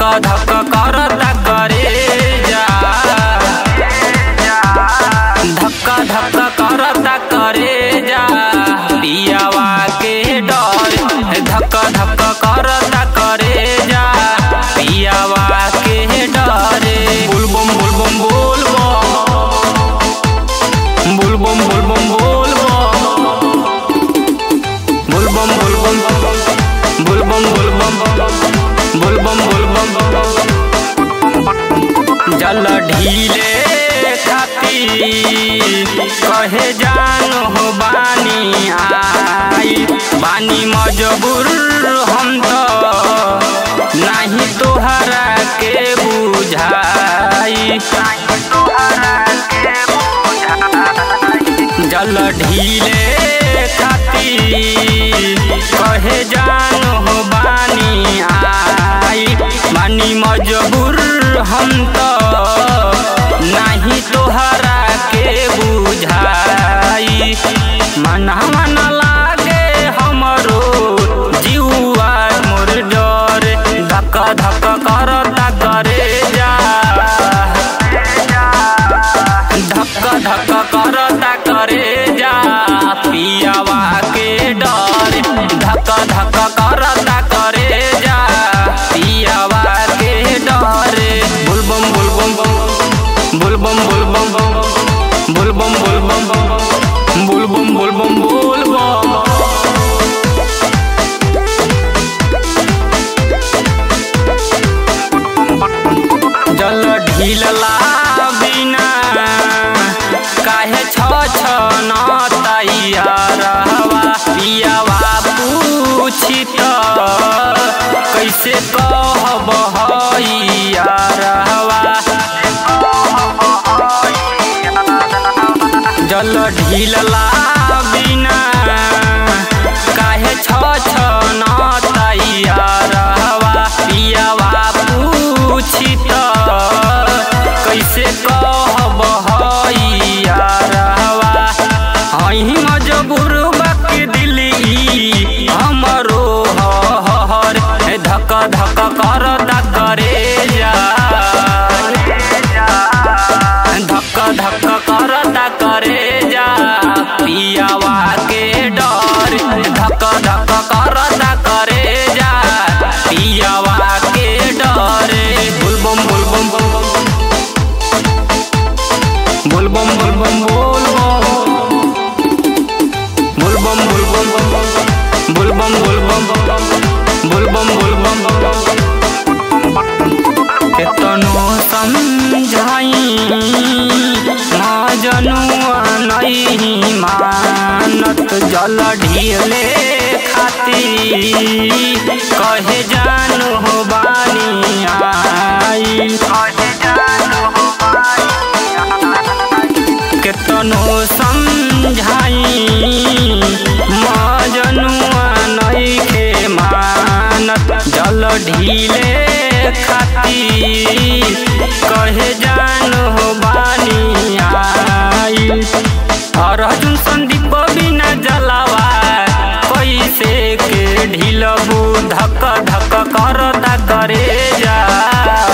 धक करता करे जा धक्का धक्का करता करे जा पियावा के डर धक्का धक्का करता करे जा पियावा के डरे बुलबम बुलबम बुलबम बुलबम बुलबम बुलबम बुलबम बुलबम बुलबम बुलबम बुलबम जल ढीले खाती कहे जान हो बानी आई बानी मजबूर हम तो नहीं तोहरा के बुझाई जल ढीले खाती कहे जान हो बानी आई बानी मजबूर हम तो नहीं तोहरा के बुझाई मन मन लागे हमरो जीवा मोर डर धक्का धक्का करता करे जा धक्का धक्का करता करे जा पियावा के डर धक्का धक्का करता करे जा पियावा के डर बुलबम बुलबम बुलबम बुलबम बुलबम बुलबम बुलबम बुलबम बुलबम जल ढीलला बिना काहे छ छ न तैयारवा पियावा पूछी त कैसे कहब हइयारवा जल ढीलला बिना काहे छ छ न तैयारवा पियावा पूछी त कैसे कहब हइयारवा हई मजबूर बाकी दिली हमरो हर धक धक करता करे जा धक धक करता करे जा पियावा के डर धक धक करता करे जा पियावा के डर बुलबम बुलबम बुलबम बुलबम बुलबम बुलबम बुलबम बुलबम बुलबम बुलबम केतनो समझाई जनुआ नहीं मानत जल ढीले खाती कहे जान हो बानी आई केतनो समझाई मजनुआ नइखे मानत जल ढीले खाती कहे जान हो बानी आई अर्जुन संदीप बिना जलावा कैसे के ढीलबू धक धक करता करे जा